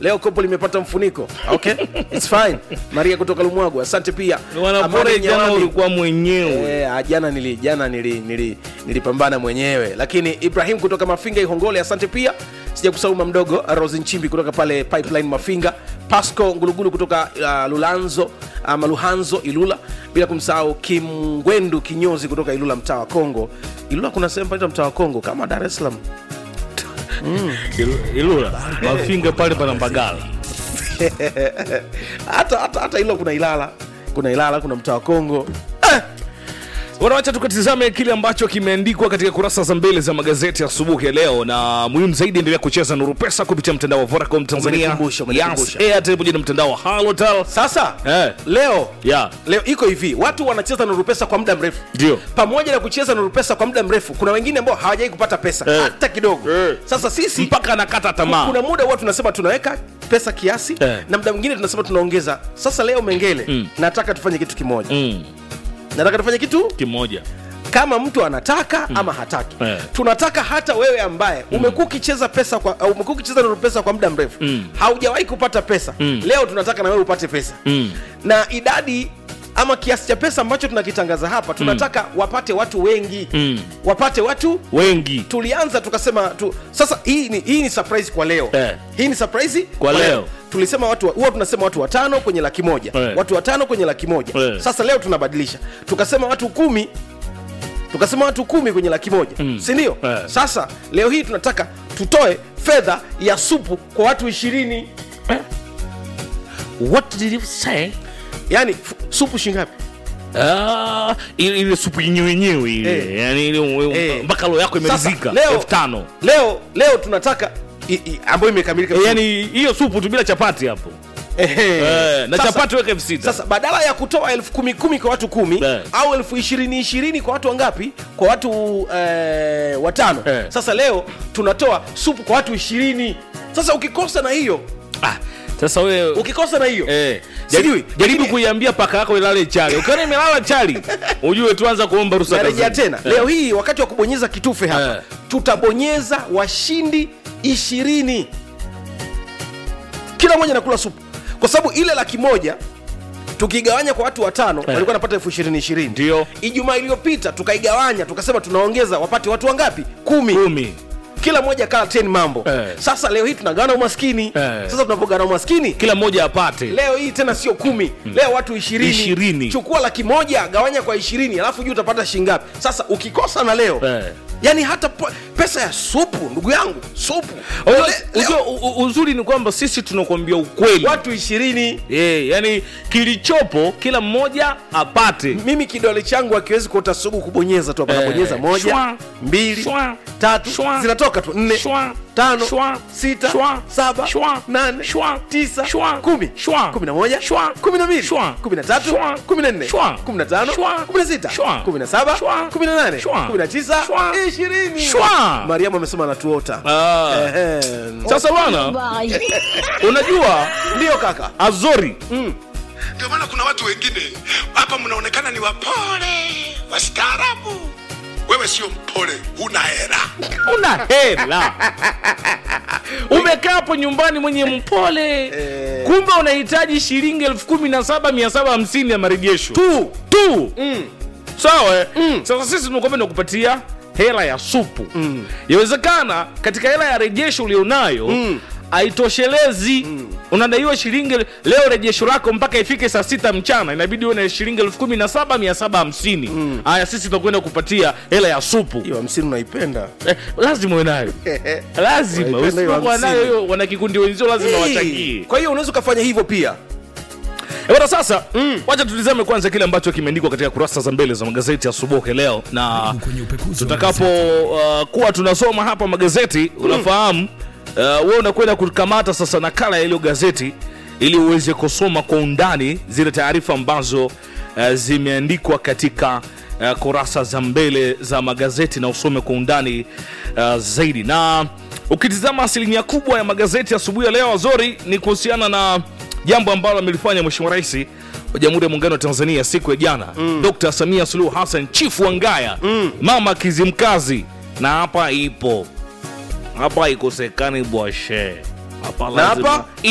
leo kopo limepata mfuniko okay it's fine maria kutoka lumwagu asante pia wanapore Amani jana Nyawani. ulikuwa mwenyewe Eh, ah, jana nili jana nili, nili, nilipambana mwenyewe lakini ibrahim kutoka mafinga ihongole asante pia sija kusahau mamdogo rosi nchimbi kutoka pale pipeline mafinga pasco ngulugulu kutoka uh, lulanzo ama luhanzo ilula bila kumsahau kimgwendu kinyozi kutoka ilula mtaa wa kongo ilula kuna sehemu panaitwa mtaa wa kongo kama dar es salaam Ilu- ilula mafinga pale pana mbagala hata hata hata ilo kuna ilala kuna ilala kuna mtaa wa kongo wanawacha tukatizame kile ambacho kimeandikwa katika kurasa za mbele za magazeti asubuhi ya leo na muhimu zaidi endelea kucheza nuru pesa kupitia mtandao wa vodacom tanzania Umenikumbusha, umenikumbusha. Yas, airtel pamoja na mtandao wa halotel sasa Eh. leo ya leo iko hivi watu wanacheza nuru pesa kwa muda mrefu Ndio. pamoja na kucheza nuru pesa kwa muda mrefu kuna wengine ambao hawajai kupata pesa Eh. hata kidogo Eh. sasa sisi mpaka anakata tamaa kuna muda huwa tunasema tunaweka pesa kiasi Eh. na muda mwingine tunasema tunaongeza sasa leo mengele Mm. nataka tufanye kitu kimoja mm, nataka tufanye kitu kimoja kama mtu anataka ama hataki Eh. tunataka hata wewe ambaye umekuwa ukicheza pesa kwa au umekuwa ukicheza nuru pesa kwa muda mrefu Mm. haujawahi kupata pesa Mm. leo tunataka na wewe upate pesa mm. na idadi ama kiasi cha pesa ambacho tunakitangaza hapa tunataka wapate watu wengi Mm. wapate watu wengi tulianza tukasema tu, sasa hii ni, hii ni surprise kwa leo Eh. hii ni surprise Kwa leo. tulisema watu huwa tunasema watu watano kwenye laki moja Eh. watu watano kwenye laki moja Eh. sasa leo tunabadilisha tukasema watu kumi tukasema watu kumi kwenye laki moja Mm. si ndio Eh. sasa leo hii tunataka tutoe fedha ya supu kwa watu ishirini what did you say yaani f- supu shingapi Ah, ile ile supu yenyewe yenyewe ile Eh. yani ile Eh. mpaka roho yako imerizika Sasa, leo- elfu tano leo leo tunataka i- i- ambayo imekamilika Eh, yani hiyo supu tu bila chapati hapo Ehe. Eh, na Sasa- chapati weka elfu sita sasa badala ya kutoa elfu kumi kumi kwa watu kumi Eh. au elfu ishirini ishirini kwa watu wangapi kwa watu eh, watano Eh. sasa leo tunatoa supu kwa watu ishirini sasa ukikosa na hiyo ah, sasa wewe ukikosa na hiyo Eh, Sijui, jaribu, jaribu lakini- kuiambia paka yako ilale chali ukiona imelala chali ujue tuanza kuomba ruhusa narejea kazini. tena Eh. leo hii wakati wa kubonyeza kitufe hapa Eh. tutabonyeza washindi ishirini kila mmoja nakula supu kwa sababu ile laki moja tukigawanya kwa watu watano walikuwa wanapata elfu ishirini ishirini Ndio. ijumaa iliyopita tukaigawanya tukasema tunaongeza wapate watu wangapi kumi kumi kila mmoja kala 10 mambo Eh. sasa leo hii tunagawana umaskini Eh. sasa tunapogawana umaskini kila mmoja apate leo hii tena sio kumi leo watu ishirini Ishirini. chukua laki moja gawanya kwa ishirini alafu juu utapata shingapi sasa ukikosa na leo Eh. yani hata po- pesa ya supu ndugu yangu supu Unajua- Le- leo, unajua u- u- uzuri ni kwamba sisi tunakuambia ukweli watu ishirini Eh, yani kilichopo kila mmoja apate mimi kidole changu akiwezi kuota sugu kubonyeza tu hapa Eh, nabonyeza moja shwa, mbili shwa, tatu shwa, zinatoka tu nne shwa, tano shwa, sita shwa, saba shwa, nane shwa, tisa shwa, kumi shwa, kumi na moja shwa, kumi na mbili shwa, kumi na tatu shwa, kumi na nne shwa, kumi na tano shwa, kumi na sita shwa, kumi na saba shwa, kumi na nane shwa, kumi na tisa shwa, ishirini shwa. mariamu amesema anatuota Ah. Ehe. sasa bwana unajua ndio kaka azori ndio maana kuna watu wengine hapa mnaonekana ni wapole wastaarabu wewe sio mpole huna hera una hela umekaa hapo nyumbani mwenye mpole kumbe unahitaji shilingi elfu kumi na saba mia saba hamsini ya marejesho tu tu sawa eh? sasa sisi tunakwambia nakupatia hela ya supu yawezekana katika hela ya rejesho ulionayo haitoshelezi unadaiwa shilingi leo rejesho lako mpaka ifike saa sita mchana inabidi uwe na shilingi elfu kumi na saba mia saba hamsini haya sisi tunakwenda kupatia hela ya supu hiyo hamsini unaipenda eh, lazima uwe nayo lazima Unaipenda hiyo usipokuwa hamsini. nayo hiyo wanakikundi wenzio lazima Hey. wachangie kwa hiyo unaweza ukafanya hivyo pia bwana sasa wacha tulizame kwanza kile ambacho kimeandikwa katika kurasa za mbele za magazeti asubuhi leo na tutakapo uh, kuwa tunasoma hapa magazeti unafahamu uh, wewe unakwenda kukamata sasa nakala ya hilo gazeti ili uweze kusoma kwa undani zile taarifa ambazo uh, zimeandikwa katika uh, kurasa za mbele za magazeti na usome kwa undani uh, zaidi na ukitizama asilimia kubwa ya magazeti asubuhi ya leo azori ni kuhusiana na jambo ambalo amelifanya mheshimiwa rais wa jamhuri ya muungano wa tanzania siku ya jana mm. dr samia suluhu hassan chifu wa ngaya mm. mama kizimkazi na hapa ipo hapa ikosekani bwashe hapa Na lazima- hapa